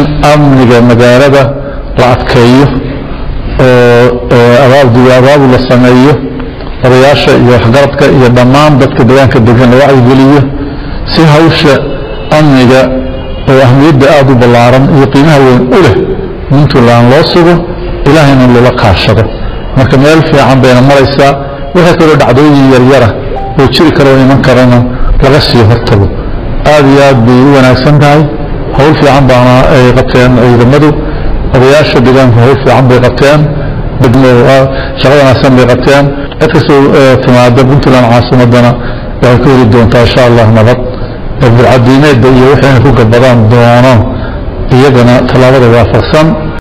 amniga magaalada la adkeeyo oo abaabul la sameeyo odayaasha iyo waxgaradka iyo dhammaan dadka deegaanka degan la wacyigeliyo si hawsha amniga oo ahmiyadda aada u ballaaran iyo qiimaha weyn u leh puntland loo sugo ilaahayna loola kaashado marka meel fiican bayna maraysaa wixii kaloo dhacdooyin yaryara oo jiri kara oo iman karana laga sii hortago aada iyo aad bay u wanaagsan tahay howl fiican baana ay qabteen ciidamadu odayaasha deegaanku howl fiican bay qabteen degmo shaqo wanaagsan bay qabteen cid kastoo timaada puntland caasimadana waxay ku heli doontaa insha allah nabad burcadiimeedba iyo wixii inay ku gabadaan doonaan iyagana tallaabada waafaqsan